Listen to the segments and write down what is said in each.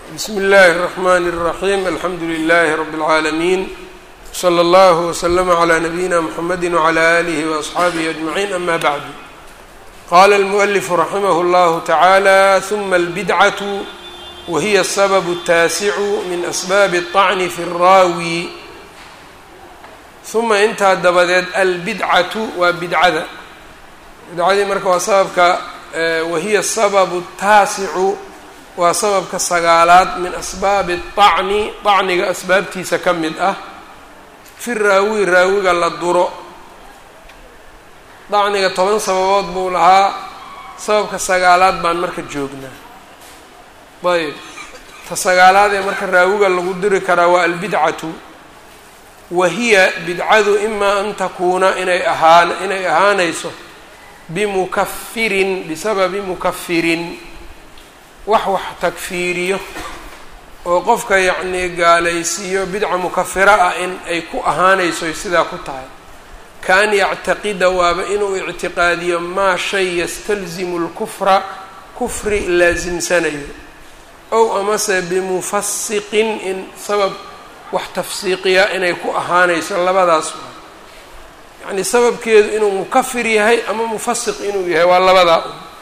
bsmi اllahi الرحmn الرaحيم alxamdu لlh رb العaalمين slى اllه وslm عlى نabيina mحamedi وعlى آlih وأصxaabih أجمعين ama bعd qala الmؤلف raximh اllah taعalى ثuma الbdcة wahiy الsبب الtaasic min أsbاb الطcn fi الraawi ثuma intaa dabadeed albidcaةu waa bidcada bidcadii marka waa sababka wahiya الsبب الtaasicu waa sababka sagaalaad min asbaabi طacni طacniga asbaabtiisa ka mid ah fi raawi raawiga la duro dacniga toban sababood buu lahaa sababka sagaalaad baan marka joognaa ayb ta sagaalaad ee marka raawiga lagu diri karaa waa albidcatu wa hiya bidcadu imaa an takuuna inay ahaan inay ahaanayso bimukafirin bisababi mukafirin wax wax takfiiriyo oo qofka yacnii gaalaysiiyo bidca mukafira ah in ay ku ahaanayso sidaa ku tahay kaan yactaqida waaba inuu ictiqaadiyo maa shay yastalzimu lkufra kufri laasimsanayo ow amase bimufasiqin in sabab wax tafsiiqiya inay ku ahaanayso labadaas waa yacnii sababkeedu inuu mukafir yahay ama mufasiq inuu yahay waa labadaa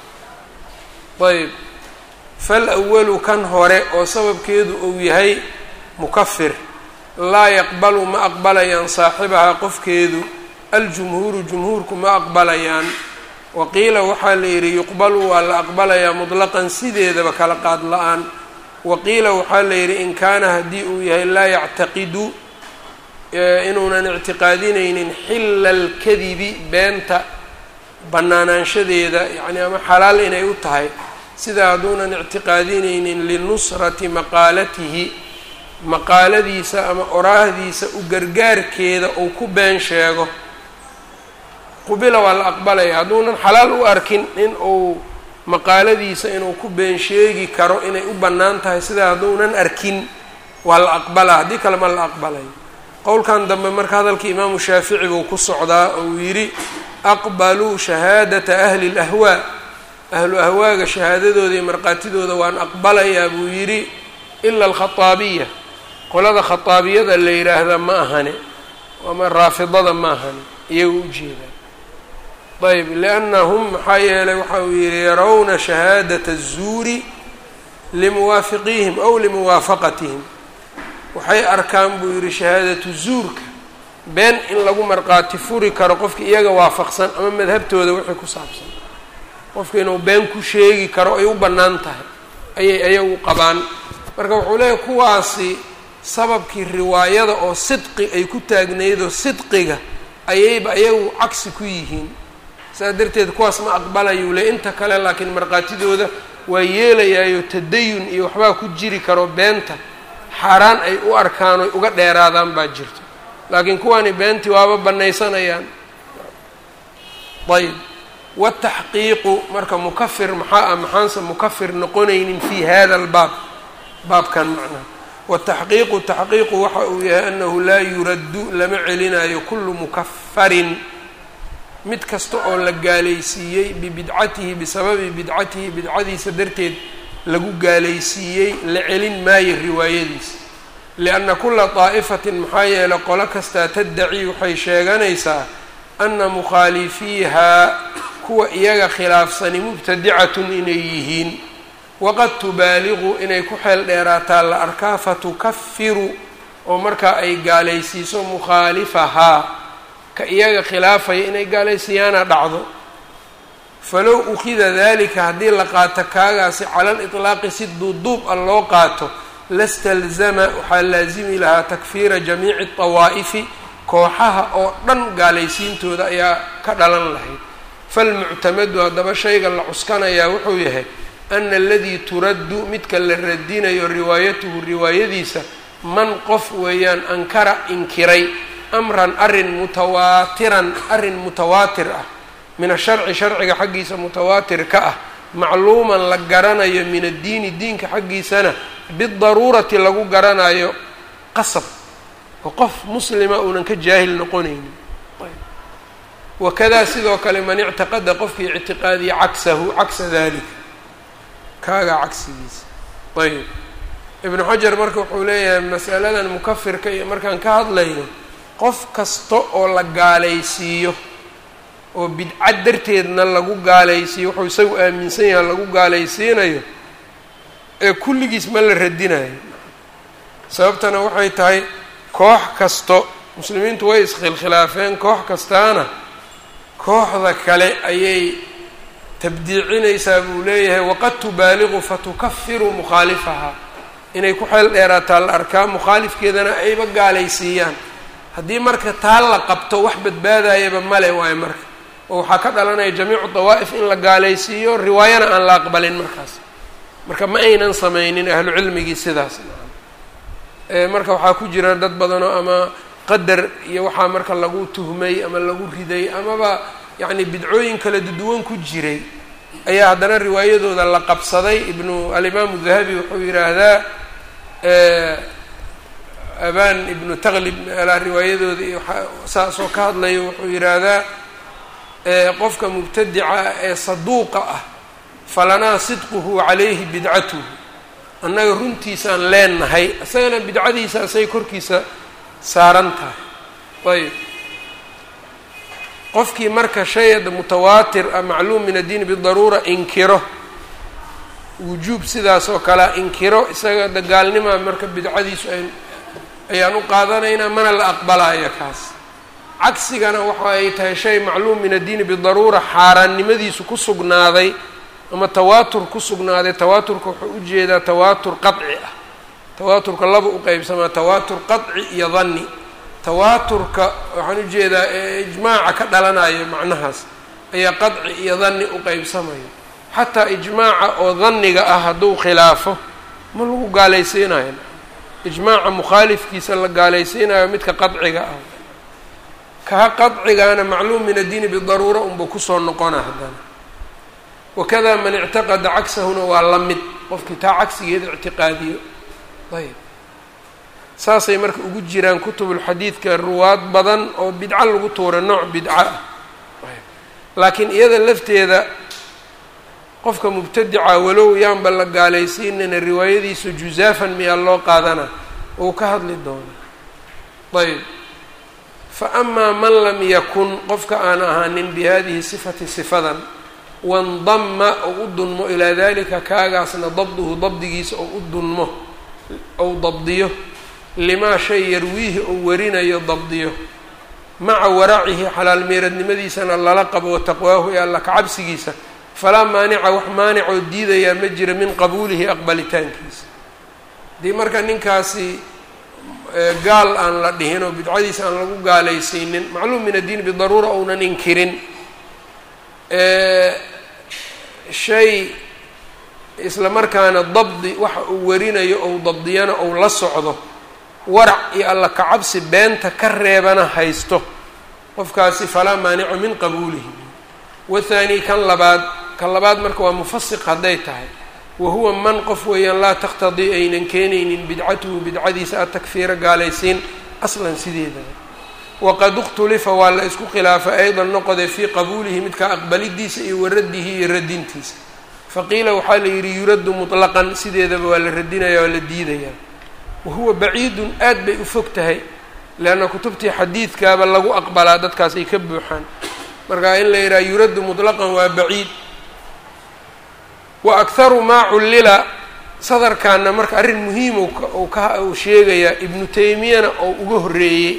un ayb fal awalu kan hore oo sababkeedu uu yahay mukafir laa yaqbalu ma aqbalayaan saaxibahaa qofkeedu aljumhuuru jumhuurku ma aqbalayaan wa qiila waxaa la yidhi yuqbalu waa la aqbalayaa mutlaqan sideedaba kala qaad la-aan wa qiila waxaa la yidhi in kaana haddii uu yahay laa yactaqidu inuunan ictiqaadinaynin xilla alkadibi beenta bannaanaanshadeeda yacni ama xalaal inay u tahay sida hadduunan ictiqaadinaynin linusrati maqaalatihi maqaaladiisa ama oraahdiisa u gargaarkeeda uu ku been sheego qubila waa la aqbalaya hadduunan xalaal u arkin in uu maqaaladiisa inuu ku been sheegi karo inay u bannaan tahay sida hadduunan arkin waa la aqbalaa haddii kale ma la aqbalayo qowlkan dambe marka hadalkii imaamu shaafici buu ku socdaa oo uu yidhi aqbaluu shahaadata ahli اlahwaa ahlu ahwaaga shahaadadooda iyo markhaatidooda waan aqbalayaa buu yidhi ila alkhaaabiya qolada khataabiyada la yidhaahda ma ahane ama raafidada ma ahane iyaga ujeedaa ayb liannahum maxaa yeelay waxa uu yidhi yarawna shahaadata الzuuri limuwaafiqiihim aw limuwaafaqatihim waxay arkaan buu yidhi shahaadatu zuurka been in lagu markhaati furi karo qofka iyaga waafaqsan ama madhabtooda wixii ku saabsan qofka inuu been ku sheegi karo ay u bannaan tahay ayay ayagu qabaan marka wuxuu leeyahy kuwaasi sababkii riwaayada oo sidqi ay ku taagnaydoo sidqiga ayayba ayagu cagsi ku yihiin saas darteed kuwaas ma aqbalayuu le inta kale laakiin markhaatidooda waa yeelayaayo tadayun iyo waxbaa ku jiri karo beenta xaaraan ay u arkaan oy uga dheeraadaan baa jirto laakiin kuwani beentii waaba bannaysanayaan ayb wataxqiiqu marka mukafir maxaa ah maxaanse mukafir noqonaynin fi hada albaab baabkan macnaha wataxqiiqu taxqiiqu waxa uu yahay anahu laa yuraddu lama celinayo kullu mukafarin mid kasta oo la gaalaysiiyey bibidcatihi bisababi bidcatihi bidcadiisa darteed lagu gaalaysiiyey la celin maayo riwaayadiisa lianna kula daa'ifatin maxaa yeelay qolo kastaa taddaci waxay sheeganaysaa ana mukhaalifiihaa kuwa iyaga khilaafsani mubtadicatun inay yihiin waqad tubaaliqu inay ku xeel dheeraataa la arkaa fatukafiru oo markaa ay gaalaysiiso mukhaalifahaa ka iyaga khilaafaya inay gaalaysiiyaana dhacdo falow ukida dalika haddii la qaato kaagaasi cala liطlaaqi si duuduub a loo qaato lastalzama waxaa laasimi lahaa takfiira jamiici طawaa'ifi kooxaha oo dhan gaalaysiintooda ayaa ka dhalan lahayd falmuctamadu haddaba shayga la cuskanayaa wuxuu yahay ana aladii turaddu midka la radinayo riwaayatuhu riwaayadiisa man qof weeyaan ankara inkiray amran arrin mutawaatiran arrin mutawaatir ah min asharci sharciga xaggiisa mutawaatir ka ah macluuman la garanayo min addiini diinka xaggiisana bidaruurati lagu garanayo qasab oo qof muslima uunan ka jaahil noqonaynin wakadaa sidoo kale man ictiqada qofkii ictiqaadiya cagsahu cagsa dalika kaagaa cagsigiisa ayb ibnu xajar marka wuxuu leeyahay masaladan mukafirka iyo markaan ka hadlayno qof kasta oo la gaalaysiiyo oo bidca darteedna lagu gaalaysiiyo wuxuu isagu aaminsan yaha lagu gaalaysiinayo ee kulligiis ma la radinayo sababtana waxay tahay koox kasto muslimiintu way iskhilkhilaafeen koox kastaana kooxda kale ayay tabdiicinaysaa buu leeyahay waqad tubaaliqu fatukafiru mukhaalifaha inay ku xeel dheeraataa la arkaa mukhaalifkeedana ayba gaalaysiiyaan haddii marka taa la qabto wax badbaadayaba male waayo marka oo waxaa ka dhalanaya jamiicu dawaa'if in la gaalaysiiyo riwaayana aan la aqbalin markaas marka ma aynan sameynin ahlu cilmigii sidaas marka waxaa ku jira dad badanoo ama qadar iyo waxaa marka lagu tuhmay ama lagu riday amaba yacni bidcooyin kala duwan ku jiray ayaa haddana riwaayadooda la qabsaday ibnu alimaamu dahabi wuxuu yidhaahdaa aban ibnu taqlib alaa riwaayadooda iyo saasoo ka hadlayo wuxuu yidhaahdaa qofka mubtadica ee saduuqa ah falanaa sidquhu calayhi bidcatuhu annaga runtiisaan leenahay isagana bidcadiisa asay korkiisa saaran tahay ayb qofkii marka shayada mutawaatir ah macluum min addiini bidaruura inkiro wujuub sidaas oo kalea inkiro isaga dagaalnimaa marka bidcadiisu ay ayaan u qaadanaynaa mana la aqbalaayo kaas cagsigana waxa ay tahay shay macluum min addiini bidaruura xaaraannimadiisu ku sugnaaday ama tawaatur ku sugnaaday tawaaturka wuxuu ujeedaa tawaatur qaci ah tawaaturka laba u qeybsamaa tawaatur qaci iyo danni tawaaturka waxaan ujeedaa ee ijmaaca ka dhalanayo macnahaas ayaa qadci iyo danni u qeybsamayo xataa ijmaaca oo danniga ah hadduu khilaafo ma lagu gaalaysiinayo ijmaaca mukhaalifkiisa la gaalaysiinayo midka qadciga ah kaa qadcigaana macluum min addiini bidaruura unbuu kusoo noqona haddana wakada man ictaqada cagsahuna waa la mid qofkii taa cagsigeeda ictiqaadiyo ayb saasay marka ugu jiraan kutubulxadiidka ruwaad badan oo bidco lagu tuura nooc bidco ah laakiin iyada lafteeda qofka mubtadica walow yaanba la gaalaysiinana riwaayadiisu juzaafan miyaa loo qaadana uu ka hadli doona ayb fa amaa man lam yakun qofka aan ahaanin bihadihi sifati sifadan wandama ou u dunmo ilaa dalika kaagaasna dabduhu dabdigiisa ou u dunmo ou dabdiyo limaa shay yarwiihi ou warinayo dabdiyo maca waracihi xalaal meeradnimadiisana lala qabo wa taqwaahu ee alla kacabsigiisa falaa maanica wax maanicoo diidayaa ma jira min qabuulihi aqbalitaankiisa haddii marka ninkaasi gaal aan la dhihin oo bidcadiisa aan lagu gaalaysiinin macluum min addiin bidaruura ounan inkirin shay isla markaana dabdi waxa uu warinayo ou dabdiyana ou la socdo warac iyo alla kacabsi beenta ka reebana haysto qofkaasi falaa maanica min qabuulihi wathaani kan labaad kan labaad marka waa mufasiq hadday tahay wa huwa man qof weeyaan laa taqtadii aynan keenaynin bidcatuhu bidcadiisa atakfiira gaalaysiin aslan sideedaba waqad ikhtulifa waa la isku khilaafay aydan noqode fii qabuulihi midka aqbalidiisa iyo waraddihi iyo radintiisa faqiila waxaa la yidhi yuraddu mutlaqan sideedaba waa la radinaya waa la diidayaa wa huwa baciidun aad bay u fog tahay leanna kutubtii xadiidkaaba lagu aqbalaa dadkaas ay ka buuxaan marka in la yidhaha yuraddu mutlaqan waa baciid wa akharu maa cullila sadarkaana marka arrin muhiim u ka uu sheegayaa ibnu taymiyana oo uga horreeyey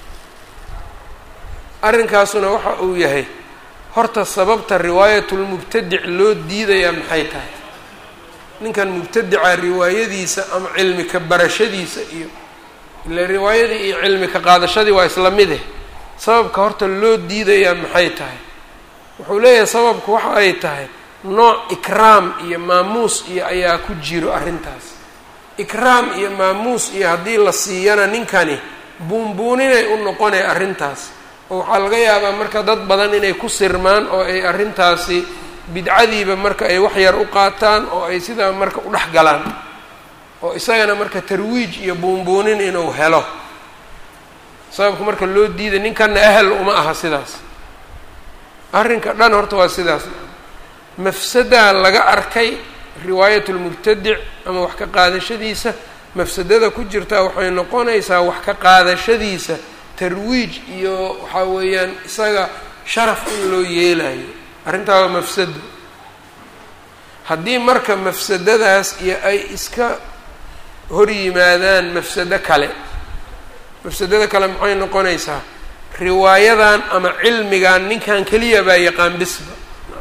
arrinkaasuna waxa uu yahay horta sababta riwaayatulmubtadic loo diidayaa maxay tahay ninkan mubtadica riwaayadiisa ama cilmi ka barashadiisa iyo ile riwaayadii iyo cilmi ka qaadashadii waa isla mid eh sababka horta loo diidayaa maxay tahay wuxuu leeyahay sababku waxa ay tahay nooc ikraam iyo maamuus iyo ayaa ku jiro arrintaas ikraam iyo maamuus iyo haddii la siiyana ninkani buunbuuninay u noqonay arrintaas oo waxaa laga yaabaa marka dad badan inay ku sirmaan oo ay arrintaasi bidcadiiba marka ay wax yar u qaataan oo ay sidaa marka u dhex galaan oo isagana marka tarwiij iyo buunbuunin inuu helo sababka marka loo diiday ninkanna ahal uma aha sidaas arrinka dhan horta waa sidaas mafsadaa laga arkay riwaayat lmubtadic ama wax ka qaadashadiisa mafsadada ku jirtaa waxay noqonaysaa wax ka qaadashadiisa tarwiij iyo waxaa weeyaan isaga sharaf in loo yeelayo arrintaa waa mafsado haddii marka mafsadadaas iyo ay iska hor yimaadaan mafsado kale mafsadada kale maxay noqonaysaa riwaayadan ama cilmigan ninkan keliya baa yaqaan bisba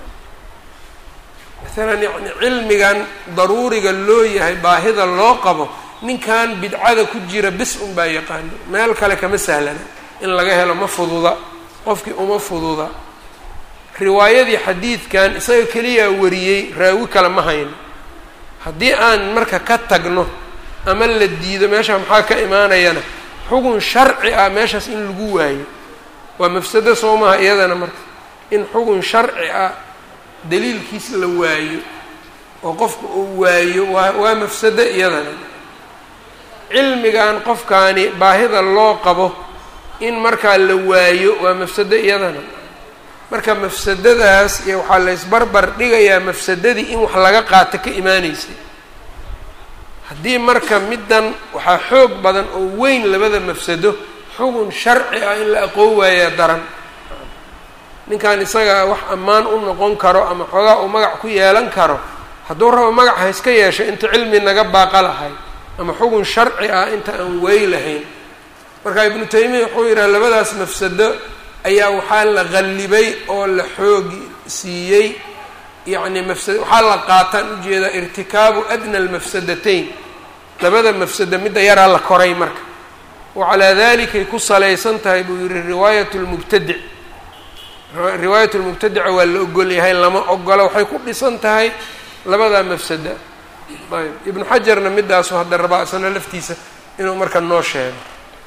maalan yani cilmigan daruuriga loo yahay baahida loo qabo ninkan bidcada ku jira bis un baa yaqaano meel kale kama sahlana in laga helo ma fududa qofkii uma fududa riwaayadii xadiidkan isaga keliyaa wariyey raawi kale ma hayno haddii aan marka ka tagno ama la diido meesha maxaa ka imaanayana xugun sharci ah meeshaas in lagu waayo waa mafsado soo maha iyadana marka in xugun sharci ah daliilkiis la waayo oo qofka uu waayo waa waa mafsado iyadana cilmigan qofkaani baahida loo qabo in markaa la waayo waa mafsado iyadana marka mafsadadaas iyo waxaa la ysbarbar dhigayaa mafsadadii in wax laga qaato ka imaaneysay haddii marka middan waxaa xoog badan oo weyn labada mafsado xugun sharci ah in la aqoon waayaa daran ninkan isaga wax ammaan u noqon karo ama xoogaa uu magac ku yeelan karo hadduu rabo magac ha iska yeesho inta cilmi naga baaqa lahay ama xugun sharci ah inta aan wey lahayn marka ibnu taymiya wuxuu yidhaha labadaas mafsado ayaa waxaa la qallibay oo la xoogi siiyey yacni mafsad waxaa la qaataan ujeedaa irtikaabu adna almafsadatayn labada mafsado midda yaraa la koray marka wa calaa dalikay ku salaysan tahay buu yihi riwaayat lmubtadic riwaayat lmubtadica waa la ogol yahay lama ogola waxay ku dhisan tahay labadaa mafsada ayb ibnu xajarna midaasu hadda rabaa isna laftiisa inuu marka noo sheego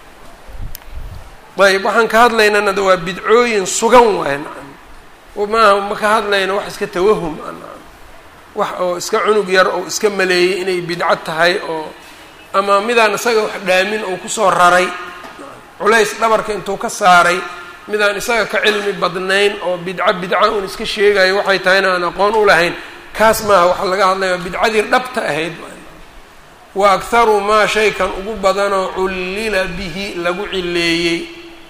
ayb waxaan ka hadlaynana waa bidcooyin sugan waay nacam maaha ma ka hadlayno wax iska tawahum a nacam wax oo iska cunug yar oo iska maleeyey inay bidco tahay oo ama midaan isaga wax dhaamin oo kusoo raray culays dhabarka intuu ka saaray midaan isaga ka cilmi badnayn oo bidco bidca un iska sheegayo waxay tahayna aan aqoon u lahayn kaas maaha waxaa laga hadlaya bidcadii dhabta ahayd wa akharu maa shaykan ugu badanoo cullila bihi lagu cileeyey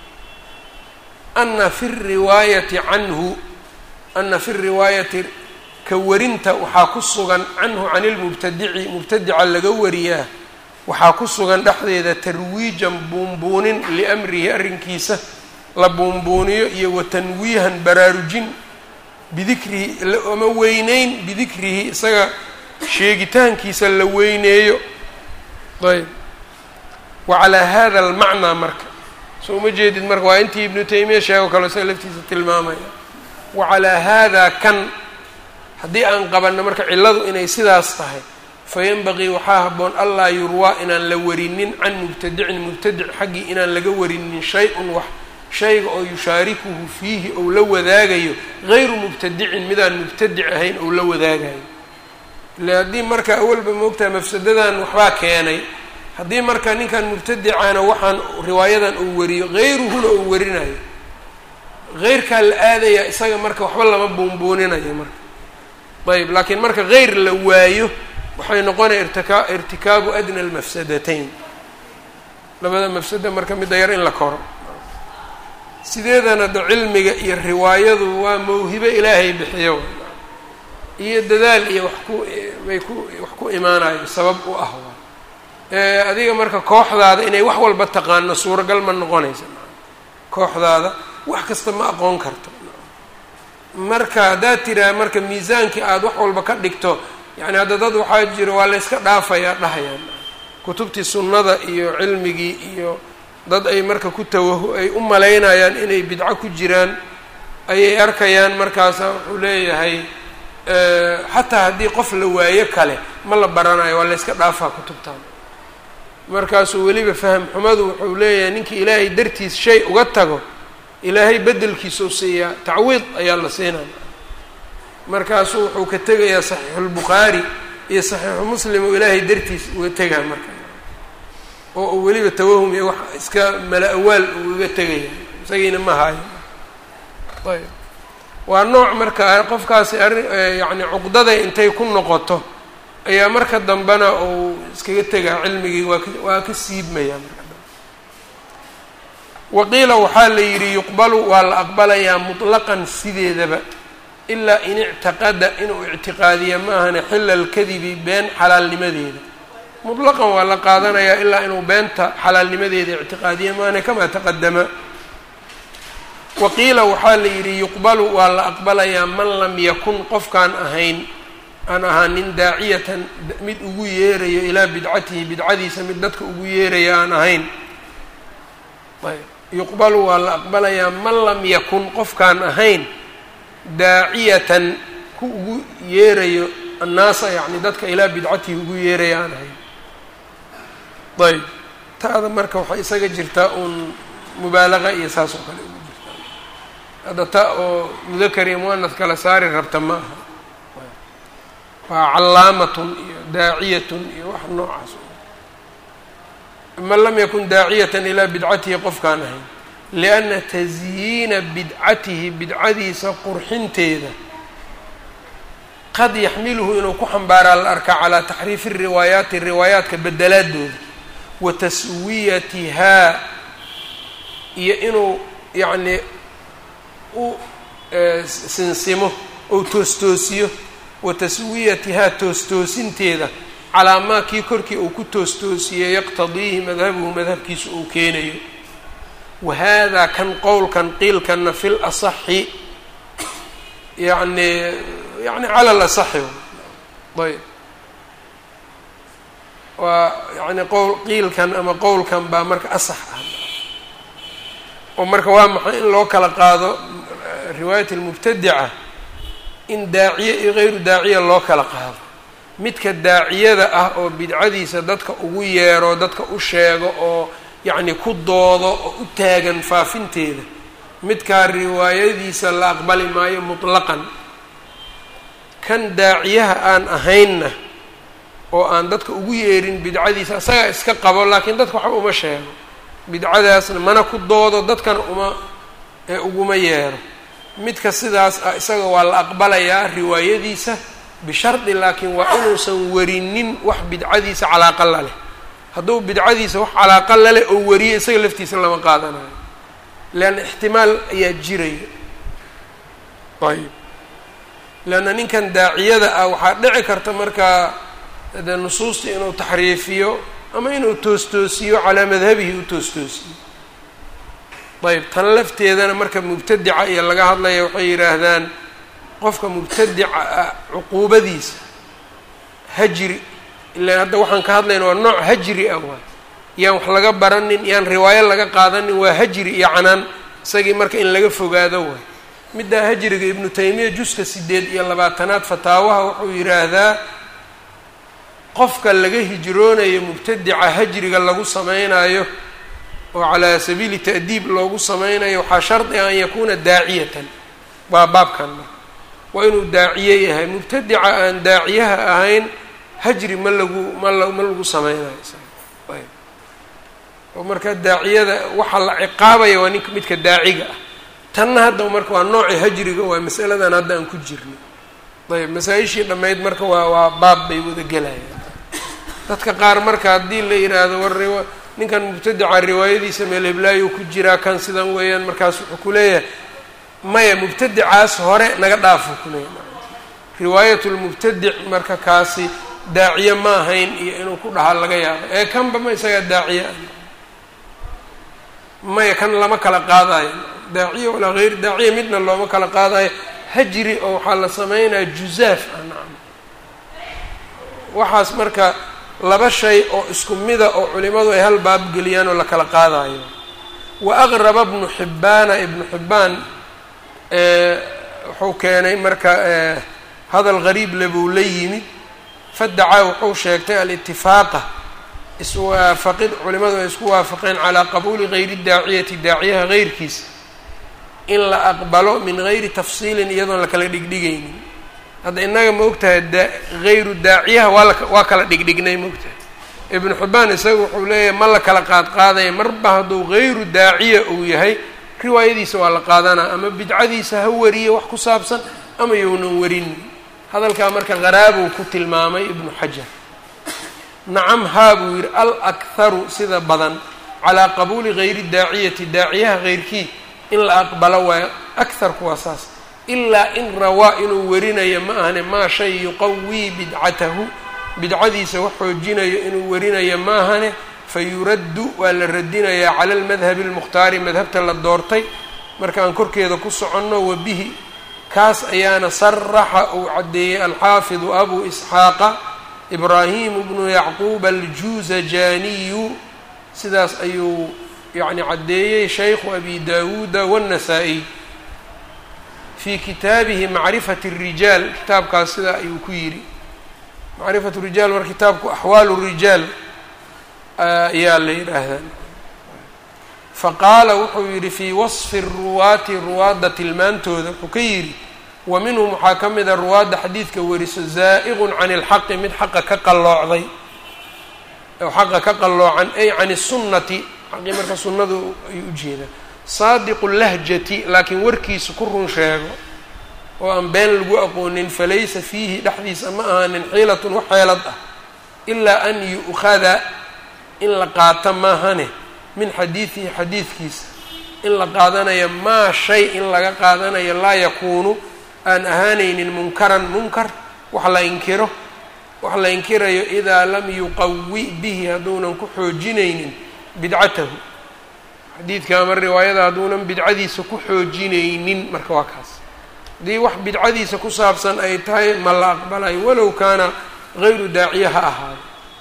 ana fi riwaayati canhu ana fi riwaayati ka warinta waxaa ku sugan canhu can ilmubtadici mubtadica laga wariyaa waxaa ku sugan dhexdeeda tarwiijan buunbuunin liamrihi arrinkiisa la buunbuuniyo iyo wa tanwiihan baraarujin bidikrihi ama weyneyn bidikrihi isaga sheegitaankiisa la weyneeyo ayb wa calaa hada almacnaa marka soo uma jeedid marka waa intii ibnu taymiya sheego kale isaga laftiisa tilmaamaya wa calaa haadaa kan haddii aan qabanno marka cilladu inay sidaas tahay fayanbaqii waxaa habboon allaa yurwaa inaan la warinin can mubtadicin mubtadic xaggii inaan laga warinin shay-un wax shayga oo yushaarikuhu fiihi ou la wadaagayo gayru mubtadicin midaan mubtadic ahayn ou la wadaagayo ile haddii marka awalba moogtaha mafsadadan waxbaa keenay haddii marka ninkan mubtadicana waxaan riwaayadan uu wariyo hayruhuna uu warinayo heyrkaa la aadaya isaga marka waxba lama buunbuuninayo marka ayb laakiin marka hayr la waayo waxay noqonaya irtika irtikaabu adna almafsadatayn labada mafsada marka midda yar in la koro sideedana da cilmiga iyo riwaayadu waa mawhibo ilaahay bixiyo iyo dadaal iyo wax ku bay ku wax ku imaanayo sabab u ah adiga marka kooxdaada inay wax walba taqaano suuragal ma noqonaysa kooxdaada wax kasta ma aqoon karto marka haddaad tiraa marka miisaankii aada wax walba ka dhigto yani hadda dad waxaa jiro waa la yska dhaafayaa dhahayaan kutubtii sunnada iyo cilmigii iyo dad ay marka ku tawahu ay u malaynayaan inay bidco ku jiraan ayay arkayaan markaasa wuxuu leeyahay xataa haddii qof la waayo kale ma la baranayo waa la yska dhaafaa kutubtan markaasuu weliba faham xumadu wuxuu leeyahay ninkii ilaahay dartiis shay uga tago ilaahay bedelkiisau siiyaa tacwiid ayaa la siinaya markaasuu wuxuu ka tegayaa saxiixulbukhaari iyo saxiixu muslim oo ilaahay dartiis uga tegaa marka oo uu weliba tawahum iyo wax iska mala awaal uu uga tegaya isagiina ma haayo ayb waa nooc marka qofkaasi arrin yacni cuqdaday intay ku noqoto ayaa marka dambena uu iskaga tegaa cilmigii waa ka waa ka siibmayaa marka dambe waqiila waxaa la yidhi yuqbalu waa la aqbalayaa mutlaqan sideedaba ilaa in ictiqada inuu ictiqaadiya ma ahane xila alkadibi been xalaalnimadeeda mutlaqan waa la qaadanayaa ilaa inuu beenta xalaalnimadeeda ictiqaadiya maahane kamaa taqadama waqiila waxaa la yidhi yuqbalu waa la aqbalayaa man lam yakun qofkaan ahayn aan ahaanin daaciyatan mid ugu yeerayo ilaa bidcatihi bidcadiisa mid dadka ugu yeeraya aan ahayn ayb yuqbalu waa la aqbalayaa man lam yakun qofkaan ahayn daaciyatan ku ugu yeerayo annaasa yacni dadka ilaa bidcatihi ugu yeeraya aan ahayn ayb ta'da marka waxay isaga jirtaa uun mubaalaqa iyo saas oo kale ugu jirtaa hadda ta oo mudakar iyo muanad kala saari rabta ma aha waa callaamatun iyo daaciyatun iyo wax noocaas man lam yakun daaciyatan ilaa bidcatihi qofkaan ahayn lianna tasyiina bidcatihi bidcadiisa qurxinteeda qad yaxmiluhu inuu ku xambaaraa la arkaa calaa taxriifi riwaayaati riwaayaadka bedelaadooda wa taswiyatihaa iyo inuu yacnii u sinsimo ou toostoosiyo wa taswiyatihaa toostoosinteeda calaa maa kii korkii uu ku toostoosiyey yaqtadiihi madhabuhu madhabkiisa uu keenayo wa haadaa kan qowlkan qiilkanna fi lasaxi yani yani cala alasaxi ayb waa yani qowl qiilkan ama qowlkan baa marka asax ah oo marka waa maxay in loo kala qaado riwaayat almubtadica in daaciye iyo gayru daaciya loo kala qaado midka daaciyada ah oo bidcadiisa dadka ugu yeero dadka u sheego oo yacni ku doodo oo u taagan faafinteeda midkaa riwaayadiisa la aqbali maayo mutlaqan kan daaciyaha aan ahaynna oo aan dadka ugu yeerin bidcadiisa isagaa iska qabo laakiin dadka waxba uma sheego bidcadaasna mana ku doodo dadkana uma ee uguma yeero midka sidaas ah isaga waa la aqbalayaa riwaayadiisa bishardi laakiin waa inuusan warinin wax bidcadiisa calaaqa la leh hadduu bidcadiisa wax calaaqa la leh oo wariyo isaga laftiisa lama qaadanayo leanna ixtimaal ayaa jiraya ayb leanna ninkan daaciyada ah waxaa dhici karta markaa de nusuusta inuu taxriifiyo ama inuu toostoosiyo calaa madhabihi u toostoosiyo ayb tan lafteedana marka mubtadica iyo laga hadlaya waxay yidhaahdaan qofka mubtadica ah cuquubadiisa hajri ilaan hadda waxaan ka hadlayna waa nooc hajri ah waay yaan wax laga baranin yaan riwaayo laga qaadanin waa hajri iyo canaan isagii marka in laga fogaado waay middaa hajriga ibnu taymiya juska sideed iyo labaatanaad fataawaha wuxuu yidhaahdaa qofka laga hijroonayo mubtadica hajriga lagu sameynayo oo calaa sabiili ta'diib loogu sameynayo waxaa shardi an yakuuna daaciyatan waa baabkan marka waa inuu daaciye yahay mubtadica aan daaciyaha ahayn hajri ma lagu mal ma lagu sameynayo ayb oo marka daaciyada waxaa la ciqaabaya waa ninka midka daaciga ah tanna hadda marka waa nooci hajriga waa masaladan hadda aan ku jirno ayb masaa-ishii dhammayd marka waa waa baab bay wada gelayaan dadka qaar marka haddii la yidhaahdo war riwa ninkan mubtadica riwaayadiisa meel heblaayo ku jiraa kan sidan weeyaan markaas wuxuu ku leeyahay maya mubtadicaas hore naga dhaafo kuleeyahy riwaayat lmubtadic marka kaasi daaciye ma ahayn iyo inuu ku dhahaa laga yaabo ee kanba ma isagaa daaciye ah maya kan lama kala qaadayo daaciye walaa hayr daaciye midna looma kala qaadayo hajri oo waxaa la sameynaya juzaaf ah nacam waxaas marka laba shay oo isku mida oo culimadu ay hal baab geliyaan oo la kala qaadayo wa aqraba ibnu xibbaana ibnu xibbaan wuxuu keenay marka hadal gariib le buu la yimid fadacaa wuxuu sheegtay alitifaaqa iswaafaqid culimadu ay isku waafaqeen calaa qabuuli gayri daaciyati daaciyaha geyrkiisa in la aqbalo min gayri tafsiilin iyadoon la kala dhigdhigaynin hadda innaga ma ogtahay da hayru daaciyaha waa la waa kala dhigdhignay ma ogtahay ibnu xibbaan isaga wuxuu leeyahay ma la kala qaadqaadaya marba hadduu hayru daaciya uu yahay riwaayadiisa waa la qaadanaa ama bidcadiisa ha wariye wax ku saabsan ama younan warinin hadalkaa marka qaraabuu ku tilmaamay ibnu xajar nacam haa buu yidhi al akharu sida badan calaa qabuuli gayri daaciyati daaciyaha heyrkii in la aqbalo waayo akharku waa saas ilaa in rawaa inuu warinayo ma ahane maa shay yuqawii bidcatahu bidcadiisa wax xoojinayo inuu warinayo ma ahane fa yuraddu waa la radinayaa cala almadhabi almukhtaari madhabta la doortay markaan korkeeda ku soconno wa bihi kaas ayaana saraxa uu caddeeyey alxaafidu abu isxaaqa ibraahimu bnu yacquub aljuuzajaaniyu sidaas ayuu yacni caddeeyey shaykhu abi daawuuda waannasaa'iy fii kitaabihi macrifati الrijaal kitaabkaas sidaa ayuu ku yidhi macrifatu rijaal mar kitaabku axwaalu rijaal ayaa la yidhaahdaa faqaala wuxuu yidhi fii wasfi ruwaati ruwaadda tilmaantooda wuxuu ka yidhi wa minhum waxaa ka mida ruwaadda xadiidka weriso zaa'iqun can ilxaqi mid xaqa ka qalloocday oo xaqa ka qalloocan ay can isunnati xaqii marka sunnadu ayuu ujeedaa saadiqu lahjati laakiin warkiisa ku run sheego oo aan been lagu aqoonin falaysa fiihi dhexdiisa ma ahaanin xiilatun wax xeelad ah ilaa an yu'khada in la qaato maahane min xadiidihi xadiidkiisa in la qaadanayo maa shay in laga qaadanayo laa yakuunu aan ahaanaynin munkaran munkar wax la inkiro wax la inkirayo idaa lam yuqawi bihi hadduunan ku xoojinaynin bidcatahu xadiidka ama riwaayada hadduunan bidcadiisa ku xoojinaynin marka waa kaas haddii wax bidcadiisa ku saabsan ay tahay ma la aqbalayo walow kaana gayru daaciya ha ahaado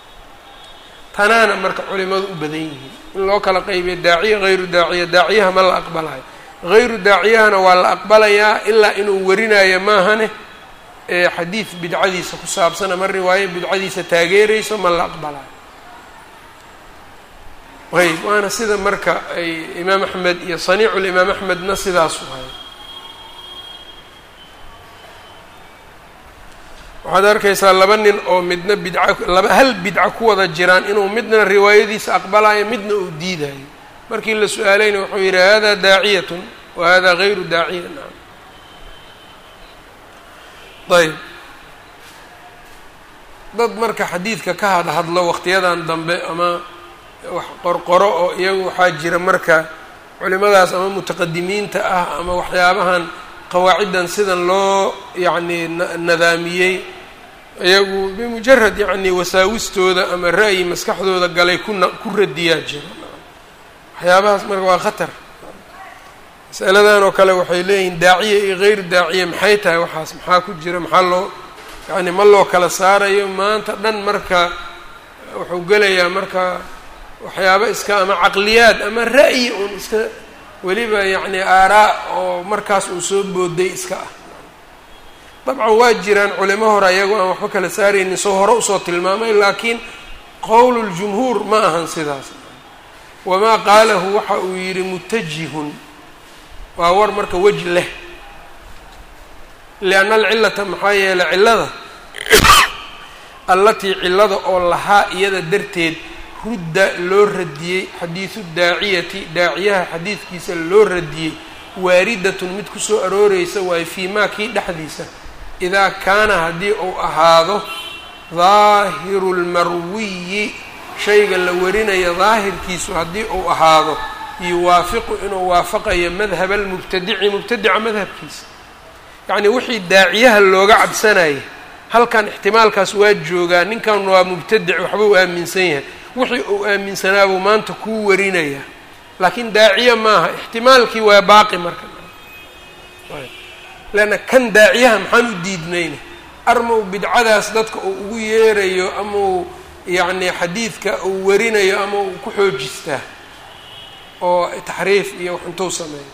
tanaana marka culimadu u badan yihiin in loo kala qaybiyo daaciya hayru daaciya daaciyaha ma la aqbalayo hayru daaciyahana waa la aqbalayaa ilaa inuu warinayo maahane ee xadiid bidcadiisa ku saabsan ama riwaayo bidcadiisa taageerayso ma la aqbalayo ayb waana sida marka ay imaam axmed iyo saniicul imaam axmedna sidaasu hay waxaad arkaysaa laba nin oo midna bidca laba hal bidca ku wada jiraan inuu midna riwaayadiisa aqbalayo midna uu diidayo markii la su-aalayna wuxuu yidhi hada daaciyatun wa hada gayru daaciya naam ayb dad marka xadiidka ka hadhadlo waqtiyadan dambe ama wax qorqoro oo iyagu waxaa jira marka culimadaas ama mutaqadimiinta ah ama waxyaabahan qawaaciddan sidan loo yacni nadaamiyey iyagu bimujarad yacni wasaawistooda ama ra'yi maskaxdooda galay kuna ku radiyaa jira waxyaabahaas marka waa khatar masaladan oo kale waxay leeyihiin daaciya iyo gayru daaciya maxay tahay waxaas maxaa ku jira maxaa loo yacni ma loo kala saarayo maanta dhan marka wuxuu gelayaa marka waxyaaba iska ama caqliyaad ama ra'yi uun iska weliba yacni aaraa oo markaas uu soo booday iska ah dabcan waa jiraan culimo hore ayagoo aan waxba kala saaraynin soo hore usoo tilmaamay laakiin qowluljumhuur ma ahan sidaas wamaa qaalahu waxa uu yidhi mutajihun waa war marka wej leh lianna alcillata maxaa yeelay cillada allatii cillada oo lahaa iyada darteed rudda loo radiyey xadiidu daaciyati daaciyaha xadiidkiisa loo radiyey waaridatun mid kusoo arooreysa waayo fii maa kii dhexdiisa idaa kaana haddii uu ahaado daahiru lmarwiyi shayga la warinayo daahirkiisu haddii uu ahaado yuwaafiqu inuu waafaqayo madhaba almubtadici mubtadica madhabkiisa yacnii wixii daaciyaha looga cabsanayay halkan ixtimaalkaas waa joogaa ninkan waa mubtadic waxba u aaminsan yahay wixii uu aaminsanaabuu maanta kuu warinaya laakiin daaciye maaha ixtimaalkii waa baaqi marka leanna kan daaciyaha maxaan u diidnayna armau bidcadaas dadka uu ugu yeerayo ama uu yacni xadiidka uu warinayo ama uu ku xoojistaa oo taxriif iyo wax intuu sameeyo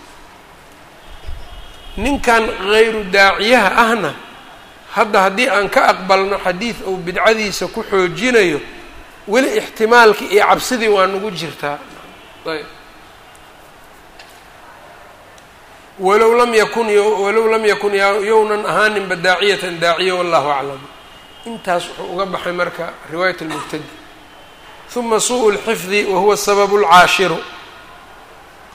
ninkan hayru daaciyaha ahna hadda haddii aan ka aqbalno xadiid uu bidcadiisa ku xoojinayo weli ixtimaalkii iyo cabsidii waa nagu jirtaa ayb walow lam yakun walow lam yakun yownan ahaaninba daaciyatan daaciya wallahu aclam intaas wuxuu uga baxay marka riwaayat اlmubtadi uma suءu اlxifdi wahuwa sababu اlcaashiru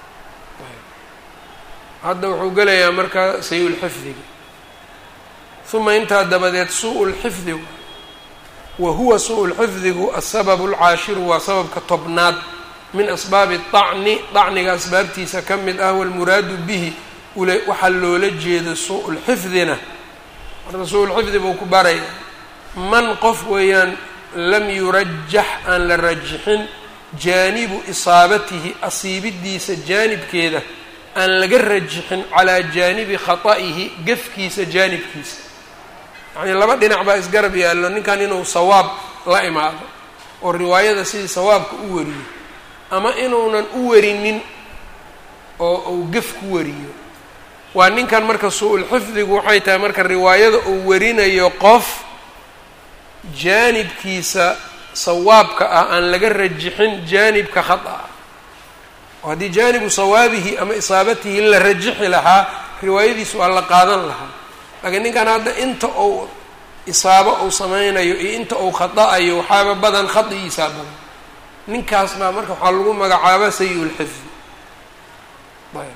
hadda wuxuu gelayaa marka sayu lxifdiga uma intaa dabadeed suu lxifdigu wa huwa suu lxifdigu asababu alcaashiru waa sababka tobnaad min asbaabi dacni dacniga asbaabtiisa ka mid ah walmuraadu bihi ule waxaa loola jeedo suu lxifdina marka suu lxifdi buu ku baraya man qof weeyaan lam yurajax aan la rajixin jaanibu isaabatihi asiibidiisa jaanibkeeda aan laga rajixin calaa jaanibi khata'ihi gefkiisa jaanibkiisa yacnii laba dhinac baa isgarab yaallo ninkan inuu sawaab la imaado oo riwaayada sidii sawaabka u wariyo ama inuunan u warinin oo uu gef ku wariyo waa ninkan marka su-ul xifdigu waxay tahay marka riwaayada uu warinayo qof jaanibkiisa sawaabka ah aan laga rajixin jaanibka khata ah oo haddii jaanibu sawaabihi ama isaabatihi la rajixi lahaa riwaayadiis waa la qaadan lahaa laakiin ninkan hadda inta uu isaabo uu sameynayo iyo inta uu khata-ayo waxaaba badan khadigiisaa badan ninkaas baa marka waxaa lagu magacaaba sayi-ulxifdi ayb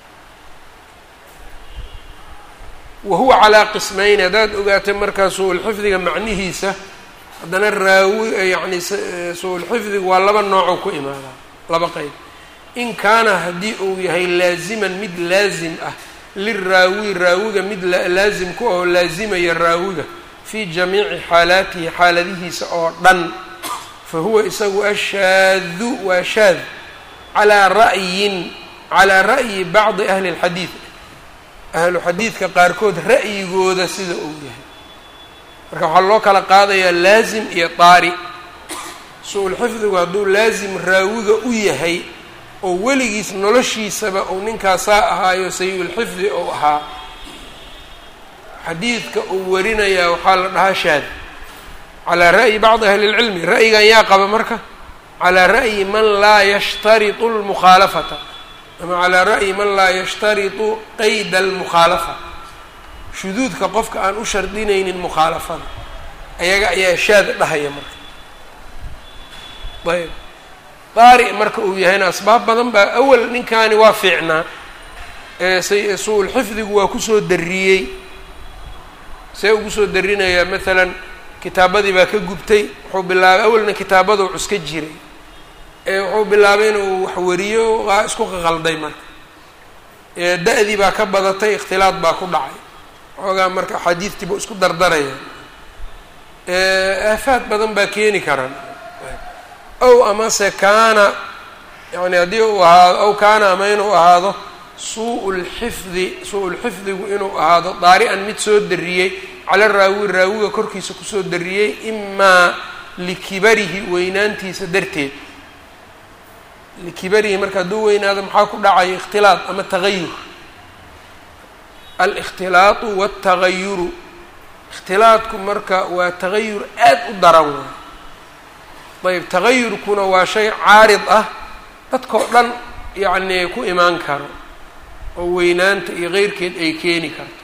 wa huwa calaa qismayn haddaad ogaatay markaa su-ulxifdiga macnihiisa haddana raawi yacni su-ulxifdigu waa laba noocoo ku imaadaa laba qeyb in kaana haddii uu yahay laaziman mid laazim ah liraawi raawiga mid laazim ku oo laazimaya raawiga fii jamiici xaalaatihi xaaladihiisa oo dhan fa huwa isagu ashaadu waa shaad calaa ra'yin calaa ra'yi bacdi ahli اlxadiid ahlu xadiidka qaarkood ra'yigooda sida uu yahay marka waxaa loo kala qaadayaa laazim iyo daari su-ulxifdigu hadduu laazim raawiga u yahay oo weligiis noloshiisaba uu ninkaasaa ahaayo sayi-ulxifdi ou ahaa xadiidka uu warinayaa waxaa la dhahaa shaad calaa ra'yi bacdi ahli اlcilmi ra'yigan yaa qaba marka calaa ra'yi man laa yashtariطu اlmukhaalafata ama calaa ra'yi man laa yashtariطu qeyda almukhaalafa shuduudka qofka aan u shardinaynin mukhaalafada ayaga ayaa shaad dhahaya marka ayb daari marka uu yahayna asbaab badan baa awal ninkaani waa fiicnaa su-ulxifdigu waa kusoo dariyey see ugu soo darinayaa maalan kitaabadii baa ka gubtay wuxuu bilaabay awalna kitaabaduu cuska jiray wuxuu bilaabay inuu wax wariyo isku qaqalday marka da-dii baa ka badatay ikhtilaad baa ku dhacay xoogaa marka axaadiidtiiba isku dardaraya aafaad badan baa keeni karaan ow amase kaana yani haddii uu ahaado ow kaana ama inuu ahaado suu lxifdi suu-ulxifdigu inuu ahaado daari-an mid soo dariyey cala raawi raawiga korkiisa kusoo dariyey imaa likibarihi weynaantiisa darteed likibarihi marka hadduu weynaado maxaa ku dhacaya ikhtilaad ama tagayur alikhtilaatu waltagayuru ikhtilaadku marka waa tagayur aad u daran waay ayb tagayurkuna waa shay caarid ah dadkao dhan yacnii ku imaan karo oo weynaanta iyo keyrkeed ay keeni karto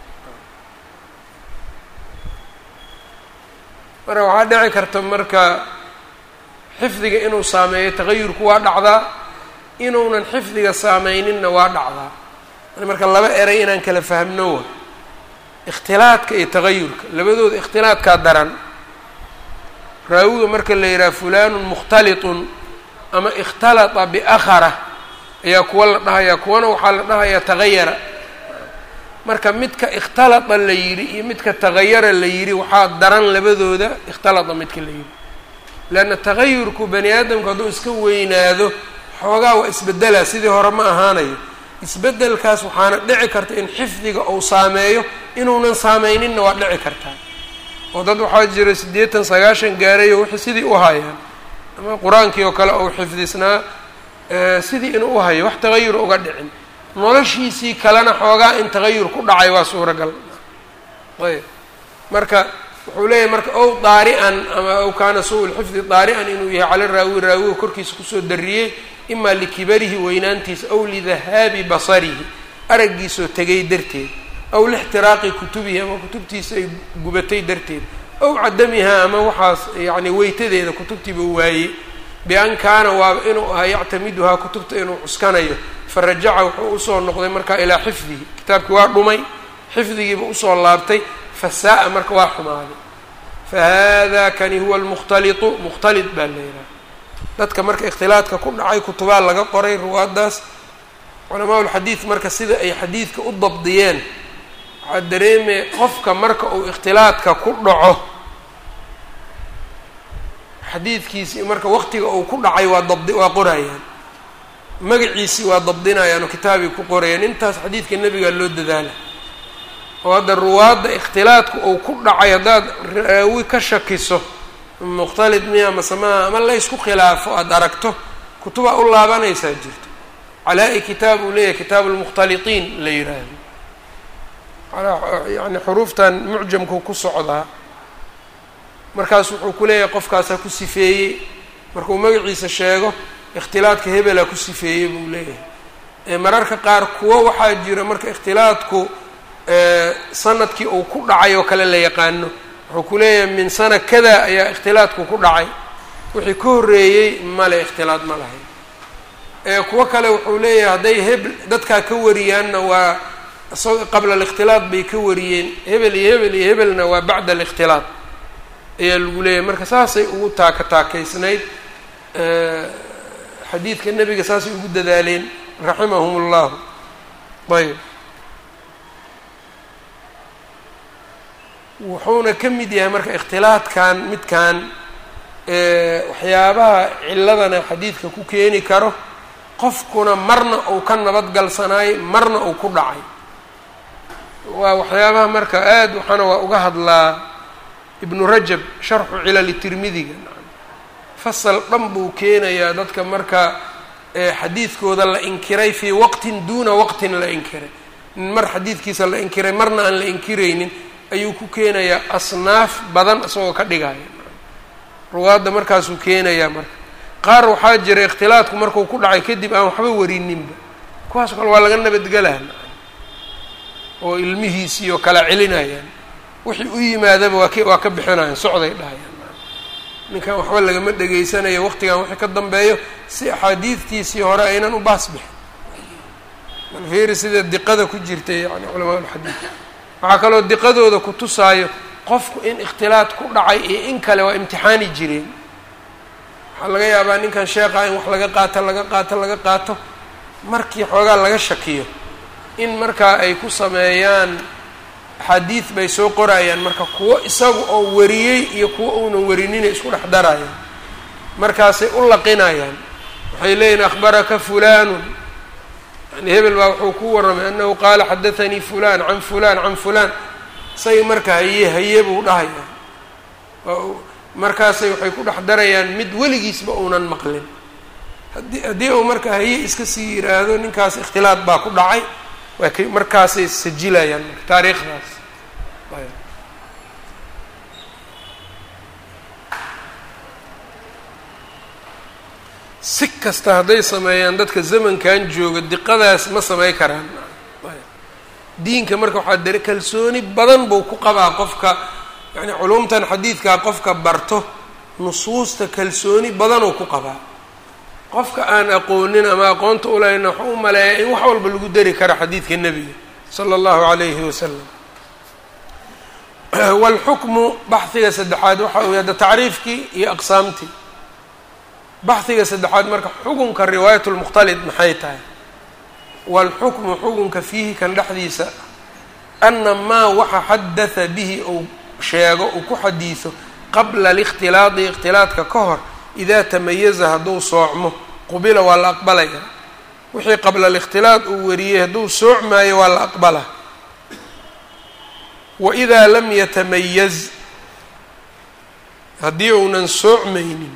marka waxaa dhici karta marka xifdiga inuu saameeyo tagayurku waa dhacdaa inuunan xifdiga saameyninna waa dhacdaa marka laba eray inaan kala fahmno wa ikhtilaadka iyo tagayurka labadooda ikhtilaadkaa daran raawiga marka la yidhaha fulanun mukhtalitun ama ikhtalata biakhara ayaa kuwa la dhahayaa kuwana waxaa la dhahayaa tagayara marka midka ikhtalata la yidhi iyo midka tagayara la yidhi waxaa daran labadooda ikhtalata midka la yidhi leanna tagayurku bani aadamku hadduu iska weynaado xoogaa waa isbedelaa sidii hore ma ahaanayo isbedelkaas waxaana dhici karta in xifdiga uu saameeyo inuunan saameyninna waa dhici kartaa oo dad waxaa jira siddeetan sagaashan gaarayo wixii sidii u hayaan ama qur-aankii oo kale uu xifdisnaa sidii inuu u hayo wax tagayur uga dhicin noloshiisii kalena xoogaa in tagayur ku dhacay waa suuragal ayb marka wuxuu leeyahay marka ow daari-an ama ow kaana suu lxifdi daari-an inuu yahay cala raawi raawiga korkiisa kusoo dariyey imaa likibarihi weynaantiisa aw lidahaabi basarihi araggiisoo tegay darteed aw lixtiraaqi kutubihi ama kutubtiisa ay gubatay darteed aw cadamihaa ama waxaas yacni weytadeeda kutubtiiba waayey bi-an kaana waaba inuu ahaa yactamiduhaa kutubta inuu cuskanayo farajaca wuxuu usoo noqday markaa ilaa xifdihi kitaabkii waa dhumay xifdigiiba usoo laabtay fasaa-a marka waa xumaaday fa hada kani huwa almukhtalitu mukhtalit baa la yidhaha dadka marka ikhtilaadka ku dhacay kutubaa laga qoray ruwaaddaas culamaa ulxadiid marka sida ay xadiidka u dabdiyeen waxaa dareemaya qofka marka uu ikhtilaadka ku dhaco xadiidkiisii marka waqtiga uu ku dhacay waa dabdi waa qorayaan magaciisii waa dabdinayaan oo kitaabay ku qorayaan intaas xadiidka nebigaa loo dadaala oo hadda ruwaadda ikhtilaadka uu ku dhacay haddaad raawi ka shakiso mukhtalid miya masemaha ama laysku khilaafo aada aragto kutubaa u laabanaysaa jirto calaa-i kitaab uu leeyahay kitaabu lmukhtalitiin la yidhaahdo yani xuruuftan mucjamku ku socdaa markaas wuxuu ku leeyahay qofkaasaa ku sifeeyey markuu magaciisa sheego ikhtilaadka hebelaa ku sifeeyey buu leeyahay mararka qaar kuwo waxaa jira marka ikhtilaadku sanadkii uu ku dhacay oo kale la yaqaano wuxuu ku leeyahay min sana kada ayaa ikhtilaadku ku dhacay wixii ka horreeyey male ikhtilaad ma lahayn kuwo kale wuxuu leeyahay hadday hebel dadkaa ka wariyaanna waa isagoo qabla alikhtilaad bay ka wariyeen hebel iyo hebel iyo hebelna waa bacda alikhtilaad ayaa lagu leeyahay marka saasay ugu taaka taakaysnayd xadiidka nebiga saasay ugu dadaaleen raximahum ullahu ayb wuxuuna ka mid yahay marka ikhtilaadkan midkan waxyaabaha ciladana xadiidka ku keeni karo qofkuna marna uu ka nabadgalsanaay marna uu ku dhacay waa waxyaabaha marka aad waxaana waa uga hadlaa ibnu rajab sharxu cilali tirmidiga fasal dhan buu keenayaa dadka marka xadiidkooda la inkiray fii waqtin duuna waqtin la inkiray mar xadiidkiisa la inkiray marna aan la inkiraynin ayuu ku keenayaa asnaaf badan isagoo ka dhigaya ruwaadda markaasuu keenayaa marka qaar waxaa jira ikhtilaadku markuu ku dhacay kadib aan waxba warininba kuwaas kale waa laga nabadgelaha oo ilmihiisii oo kala celinayaan wixii u yimaadaba waa k waa ka bixinayaan socday dhahayaan ninkan waxba lagama dhegaysanayo waqtigan wixii ka dambeeyo si axaadiidtiisii hore aynan u baas bixin malfeeri sida diqada ku jirtay yani culamaa ulxadiid waxaa kaloo diqadooda ku tusaayo qofku in ikhtilaad ku dhacay iyo in kale waa imtixaani jireen waxaa laga yaabaa ninkan sheekha in wax laga qaato laga qaato laga qaato markii xoogaa laga shakiyo in markaa ay ku sameeyaan axaadiid bay soo qorayaan marka kuwo isagu oo wariyey iyo kuwo uunan warinina isku dhex darayaan markaasay u laqinayaan waxay leeyihin akhbaraka fulanun yani hebel baa wuxuu ku warramay annahu qaala xadathanii fulan can fulan can fulan isaga marka haye haye buu dhahayaa markaasay waxay ku dhex darayaan mid weligiisba uunan maqlin haddii haddii uu marka haye iska sii yiraahdo ninkaas ikhtilaad baa ku dhacay waa k markaasay sajilayaan marka taariikhdaas si kasta hadday sameeyaan dadka zamankan jooga diqadaas ma samey karaan diinka marka waxaa dare kalsooni badan buu ku qabaa qofka yani culumtan xadiidkaa qofka barto nusuusta kalsooni badanuu ku qabaa qofka aan aqoonin ama aqoonta ulahayna waxu u maleeyaa in wax walba lagu dari karo xadiidka nebiga sala allahu calayhi wasalam waalxukmu baxhiga saddexaad waxa uu hadda tacriifkii iyo aqsaamtii baxhiga saddexaad marka xukunka riwaayat lmukhtalid maxay tahay waalxukmu xukunka fiihi kan dhexdiisa ana maa waxa xadatha bihi uu sheego uu ku xadiiso qabla alikhtilaadi ikhtilaadka ka hor idaa tamayaza hadduu soocmo qubila waa la aqbalaya wixii qabla alikhtilaad uu wariyey hadduu soocmaayo waa la aqbala wa idaa lam yatamayaz haddii uunan soocmaynin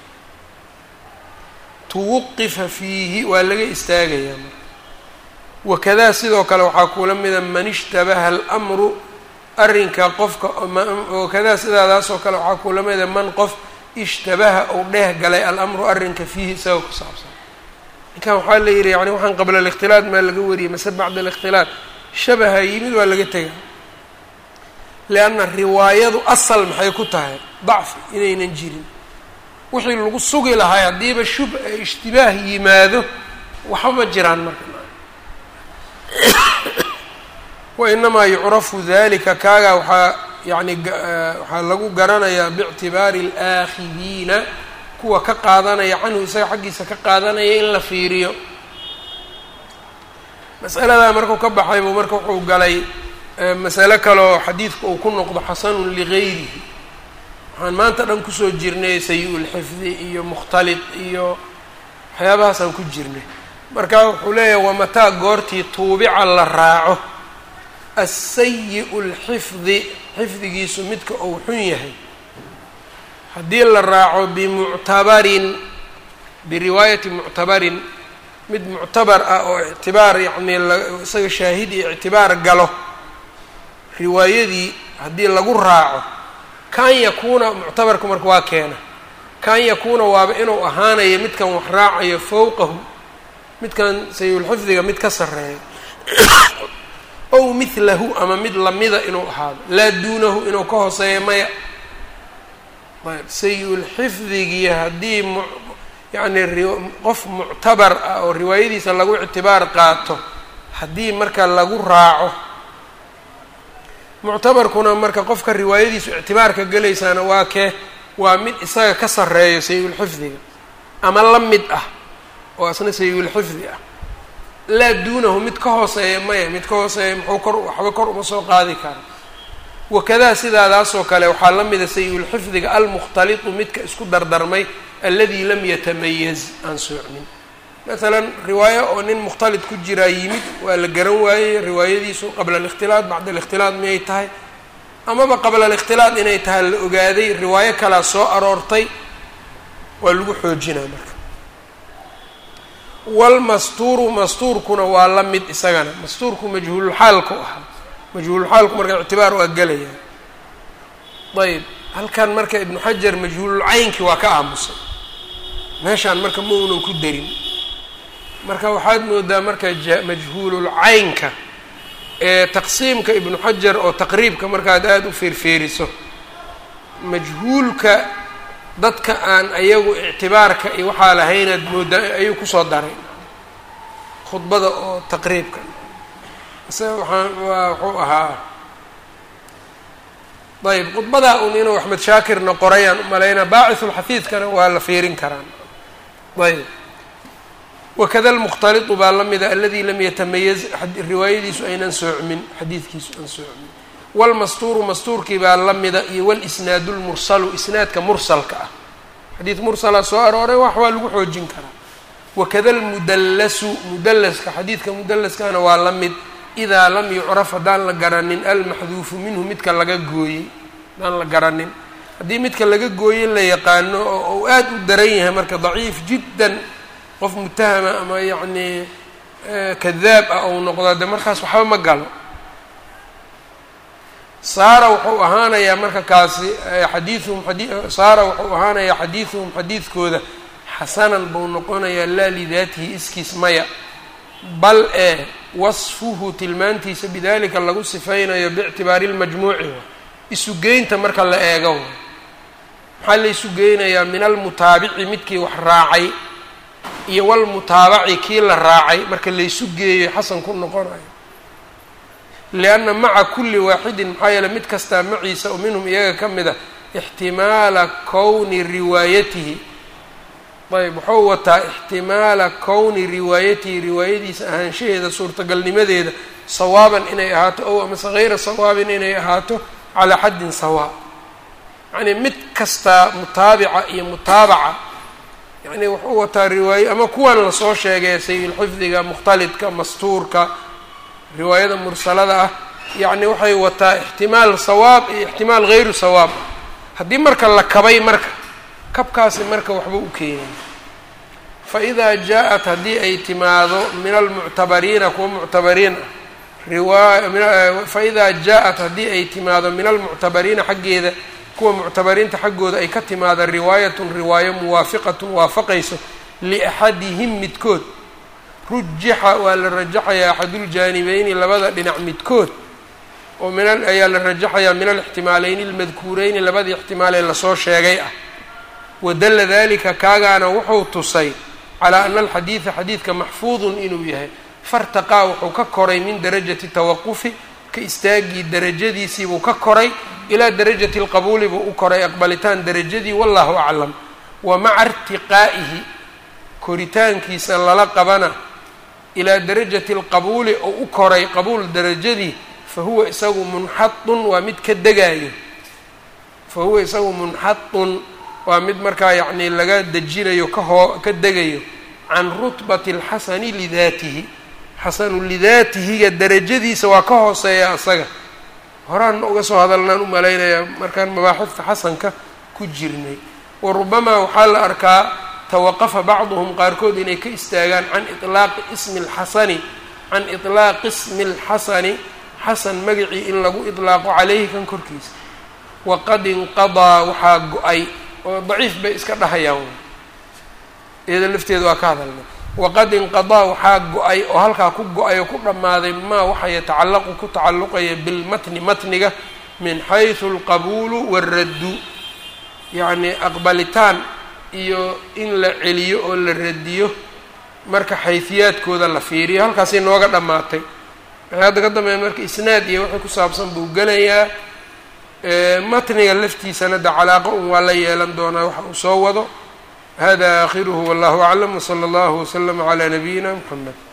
tuwuqifa fiihi waa laga istaagayaa wakadaa sidoo kale waxaa kula mida man ishtabaha almru arrinka qofka wakadaa sidaadaas oo kale waxaa kula mida man qof ishtabaha uu dheeh galay alamru arrinka fiihi isaga ku saabsan ninkan waxaa la yidhi yani waxaan qabla alikhtilaad maa laga wariyay mase bacda alikhtilaad shabaha yimid waa laga tega lianna riwaayadu asal maxay ku tahay dacfi inaynan jirin wixii lagu sugi lahay haddiiba shub ishtibaah yimaado waxba ma jiraan marka wainamaa yucrafu dalika kaagaa waxaa yani waxaa lagu garanayaa biictibaari alaakidiina kuwa ka qaadanaya canhu isaga xaggiisa ka qaadanaya in la fiiriyo masaladaa markuu ka baxay buu marka wuxuu galay masale kaleoo xadiidka uu ku noqdo xasanun ligayrihi waxaan maanta dhan kusoo jirnay sayi-ulxifdi iyo mukhtalid iyo waxyaabahaasaan ku jirnay marka wuxuu leeyahay wamataa goortii tuubica la raaco asayi-u lxifdi xifdigiisu midka uu xun yahay haddii la raaco bimuctabarin biriwaayati muctabarin mid muctabar ah oo ictibaar yacnii isaga shaahid iyo ictibaar galo riwaayadii haddii lagu raaco kan yakuuna muctabarku marka waa keena kan yakuuna waaba inuu ahaanayo midkan wax raacayo fowqahu midkan sayulxifdiga mid ka sarreeya ow midlahu ama mid lamida inuu ahaado laa duunahu inuu ka hooseeyo maya ayb sayi-ulxifdigii haddii m yacni qof muctabar ah oo riwaayadiisa lagu ictibaar qaato haddii marka lagu raaco muctabarkuna marka qofka riwaayadiisu ictibaarka gelaysaana waa kee waa mid isaga ka sarreeyo sayi-ulxifdiga ama la mid ah oo isna sayi-ulxifdi ah laa duunahu mid ka hooseeya maya mid ka hooseeya muxuu kor waxba kor uma soo qaadi kara wakadaa sidaadaasoo kale waxaa la mida sayi-ulxifdiga almukhtalitu midka isku dardarmay aladi lam yatamayaz aan soocmin masalan riwaayo oo nin mukhtalid ku jiraa yimid waa la garan waayey riwaayadiisu qabla alikhtilaat bacda alikhtilaat miyay tahay amaba qabla alikhtilaat inay tahay la ogaaday riwaayo kalaa soo aroortay waa lagu xoojinaa marka walmastuuru mastuurkuna waa la mid isagana mastuurku majhuululxaalku ahaa majhuululxaalku marka ictibaar waa gelaya ayb halkan marka ibnu xajar majhuululcaynkii waa ka aamusay meeshaan marka ma uunan ku darin marka waxaad moodaa marka majhuululcaynka ee taqsiimka ibnu xajar oo taqriibka markaad aada u feerfeeriso majhuulka dadka aan ayagu ictibaarka iyo waxaa lahaynaad moodaa ayuu kusoo daray khudbada oo taqriibka isaga waxaan waa wuxuu ahaa ayb khudbadaa un inuu axmed shaakirna qorayaan umalaynaa baacisulxafiidkana waa la fiirin karaan ayb wakada almukhtalitu baa la mida aladi lam yatamayaz riwaayadiisu aynan soocmin xadiidkiisu aan soocmin walmastuuru mastuurkii baa la mida iyo walisnaadu lmursalu isnaadka mursalka ah xadiid mursala soo arooray wax waa lagu xoojin karaa wakada almudallasu mudallaska xadiidka mudallaskana waa la mid idaa lam yucraf haddaan la garanin almaxduufu minhu midka laga gooyey haddaan la garanin haddii midka laga gooyey la yaqaano oo uu aada u daran yahay marka daciif jiddan qof mutahama ama yacnii kadaab ah ou noqdo de markaas waxba ma galo saara wuxuu ahaanayaa marka kaasi xadiiuhum saara wuxuu ahaanayaa xadiiduhum xadiidkooda xasanan buu noqonayaa laa lidaatihi iskiis maya bal ee wasfuhu tilmaantiisa bidalika lagu sifaynayo biictibaari lmajmuuci wa isugeynta marka la eego wa maxaa la isu geynayaa min almutaabici midkii wax raacay iyo walmutaabaci kii la raacay marka laysu geeyo xasan ku noqonayo lianna maca kulli waaxidin maxaa yeele mid kastaa maciisa oo minhum iyaga ka mid a ixtimaala kowni riwaayatihi ayb wuxuu wataa ixtimaala kowni riwaayatihi riwaayadiisa ahaanshaheeda suurtagalnimadeeda sawaaban inay ahaato ow amase hayra sawaabin inay ahaato calaa xaddin sawaa yacnii mid kastaa mutaabica iyo mutaabaca yacni wuxuu wataa riwaaye ama kuwan lasoo sheegay sayilxifdiga mukhtalidka mastuurka riwaayada mursalada ah yacni waxay wataa ixtimaal sawaab iyo ixtimaal hayru sawaab haddii marka la kabay marka kabkaasi marka waxba u keenay fa idaa jaa-at haddii ay timaado min almuctabariina kuwa muctabariin ah riwaaya fa idaa jaa-at haddii ay timaado min almuctabariina xaggeeda kuwa muctabariinta xaggooda ay ka timaado riwaayatun riwaayo muwaafiqatun waafaqayso liaxadihim midkood rujixa waa la rajaxayaa axaduljaanibeyni labada dhinac midkood oo min ayaa la rajaxayaa min alixtimaaleyni almadkuureyni labadii ixtimaal ee lasoo sheegay ah wadalla dalika kaagaana wuxuu tusay calaa ana alxadiida xadiidka maxfuudun inuu yahay fartaqaa wuxuu ka koray min darajati tawaqufi ka istaagii darajadiisiibuu ka koray ilaa darajati lqabuuli buu u koray aqbalitaan darajadii wallahu aclam wa maca irtiqaa'ihi koritaankiisa lala qabana ilaa darajati alqabuuli oo u koray qabuul darajadii fa huwa isagu munxadun waa mid ka degaayo fa huwa isagu munxadun waa mid markaa yacnii laga dejinayo kahoo ka degayo can rutbati alxasani lidaatihi xasanu lidaatihiga darajadiisa waa ka hooseeya asaga horaan uga soo hadalnaan u malaynayaa markaan mabaaxifta xasanka ku jirnay wa rubamaa waxaa la arkaa tawaqafa bacduhum qaarkood inay ka istaagaan can ilaaqi ismi alxasani can itlaaqi ismi alxasani xasan magacii in lagu idlaaqo caleyhi kan korkiisa waqad inqadaa waxaa go-ay oo daciif bay iska dhahayaan iyada lafteeda waa ka hadalnay waqad inqadaa waxaa go-ay oo halkaa ku go-ay oo ku dhammaaday maa waxa yatacallaqu ku tacalluqaya bilmatni matniga min xaysu alqabuulu waaraddu yacnii aqbalitaan iyo in la celiyo oo la radiyo marka xayfiyaadkooda la fiiriyo halkaasay nooga dhammaatay waxay hadda ka dambeeya marka isnaad iyo wixii ku saabsan buu gelayaa matniga laftiisana de calaaqo un waa la yeelan doonaa waxa uu soo wado hada aakhiruhu wallahu aclam wsala allahu waslama calaa nabiyina mxamed